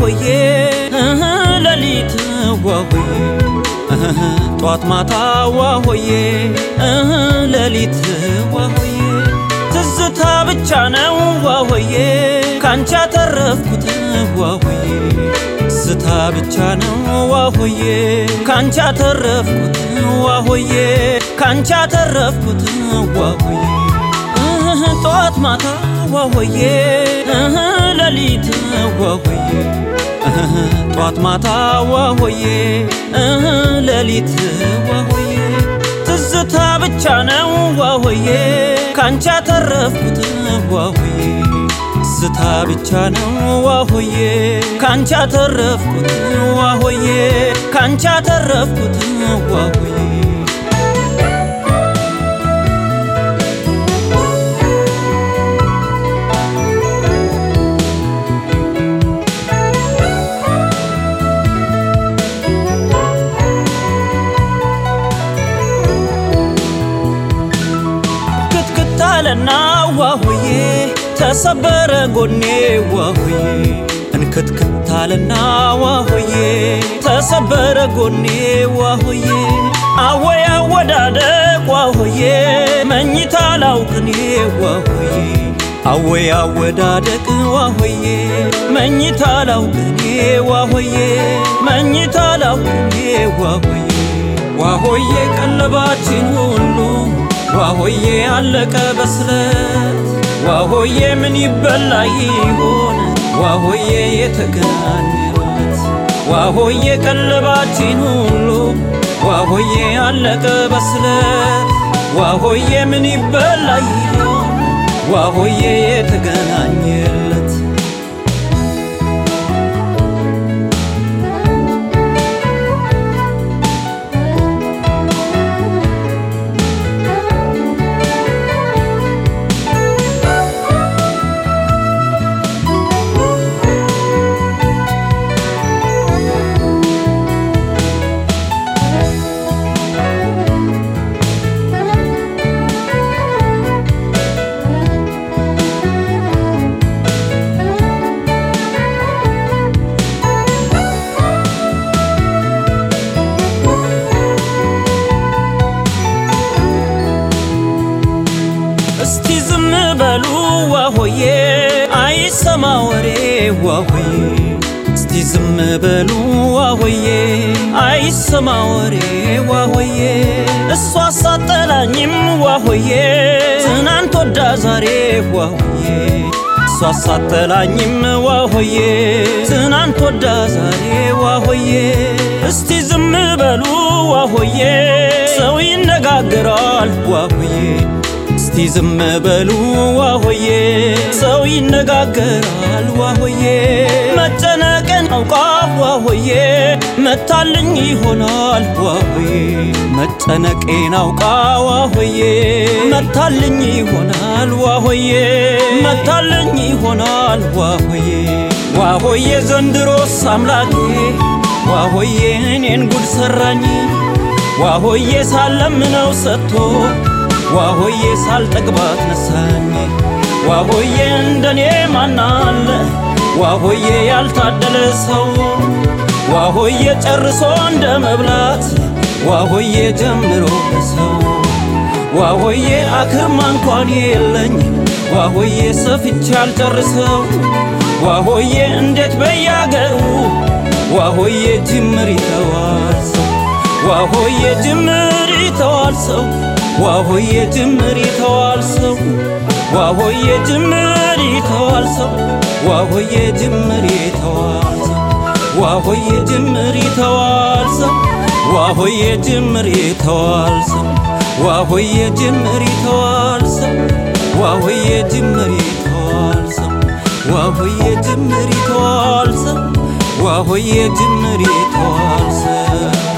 ዋሆዬ እህ ሌሊት ዋሆዬ እህ ጧት ማታ ዋሆዬ እህ ሌሊት ዋሆዬ ትዝታ ብቻ ነው ዋሆዬ ካንቺ ያተረፍኩት ዋሆዬ ትዝታ ብቻ ነው ዋሆዬ ካንቺ ያተረፍኩት ዋሆዬ ካንቺ ያተረፍኩት ዋሆዬ እህ ጧት ማታ ዋሆዬ እህ ሌሊት ዋሆዬ እህ ጧት ማታ ዋሆዬ እህ ሌሊት ዋሆዬ ትዝታ ብቻ ነው ዋሆዬ ካንቺ ያተረፍኩት ዋሆዬ ትዝታ ብቻ ነው ዋሆዬ ካንቺ ያተረፍኩት ዋሆዬ ካንቺ ያተረፍኩት ዋሆዬ ክትክታለና ዋሆዬ ተሰበረ ጎኔ ዋሆዬ እንክትክታለና ዋሆዬ ተሰበረ ጎኔ ዋሆዬ አወይ አወዳደቅ ዋሆዬ መኝታ ላውቅኔ ዋሆዬ አወይ አወዳደቅ ዋሆዬ መኝታ ላውቅኔ ዋሆዬ መኝታ ላውቅኔ ዋሆዬ ዋሆዬ ቀለባችን ሁሉ ዋሆዬ አለቀ በስለት ዋሆዬ ምን ይበላ ይሆን ዋሆዬ የተገናኘለት ዋሆዬ ቀለባችን ሁሉ ዋሆዬ አለቀ በስለት ዋሆዬ ምን ይበላ ይሆን ዋሆዬ የተገናኘለት እስቲ ዝም በሉ ዋሆዬ አይሰማ ወሬ ዋሆዬ እስቲ ዝም በሉ ዋሆዬ አይሰማ ወሬ ዋሆዬ እሷ ሳጠላኝም ዋሆዬ ትናንት ወዳ ዛሬ ዋሆዬ እሷ ሳጠላኝም ዋሆዬ ትናንት ወዳ ዛሬ ዋሆዬ እስቲ ዝም በሉ ዋሆዬ ሰው ይነጋገራል ዋሆዬ እስቲ ዝም በሉ ዋሆዬ ሰው ይነጋገራል ዋሆዬ መጨነቅን አውቃ ዋሆዬ መታልኝ ይሆናል ዋሆዬ መጨነቄን አውቃ ዋሆዬ መታልኝ ይሆናል ዋሆዬ መታልኝ ይሆናል ዋሆዬ ዋሆዬ ዘንድሮስ አምላኬ ዋሆዬ እኔን ጉድ ሰራኝ ዋሆዬ ሳለምነው ሰጥቶ ዋሆዬ ሳልጠግባት ነሳኝ ዋሆዬ እንደኔ ማናለ ዋሆዬ ያልታደለ ሰው ዋሆዬ ጨርሶ እንደ መብላት ዋሆዬ ጀምሮ ሰው ዋሆዬ አክርማ እንኳን የለኝ ዋሆዬ ሰፍቼ አልጨርሰው ዋሆዬ እንዴት በያገሩ ዋሆዬ ጅምር ይተዋል ሰው ዋሆዬ ጅምር ይተዋል ሰው ዋሆዬ ጅምር ይተዋል ሰው ዋሆዬ ጅምር ይተዋል ሰው ዋሆዬ ጅምር ይተዋል ሰው ዋሆዬ ጅምር ይተዋል ሰው ዋሆዬ ጅምር ይተዋል ሰው ዋሆዬ ጅምር ይተዋል ሰው ዋሆዬ ጅምር ይተዋል ሰው ዋሆዬ ጅምር ይተዋል ሰው ዋሆዬ ጅምር ይተዋል ሰው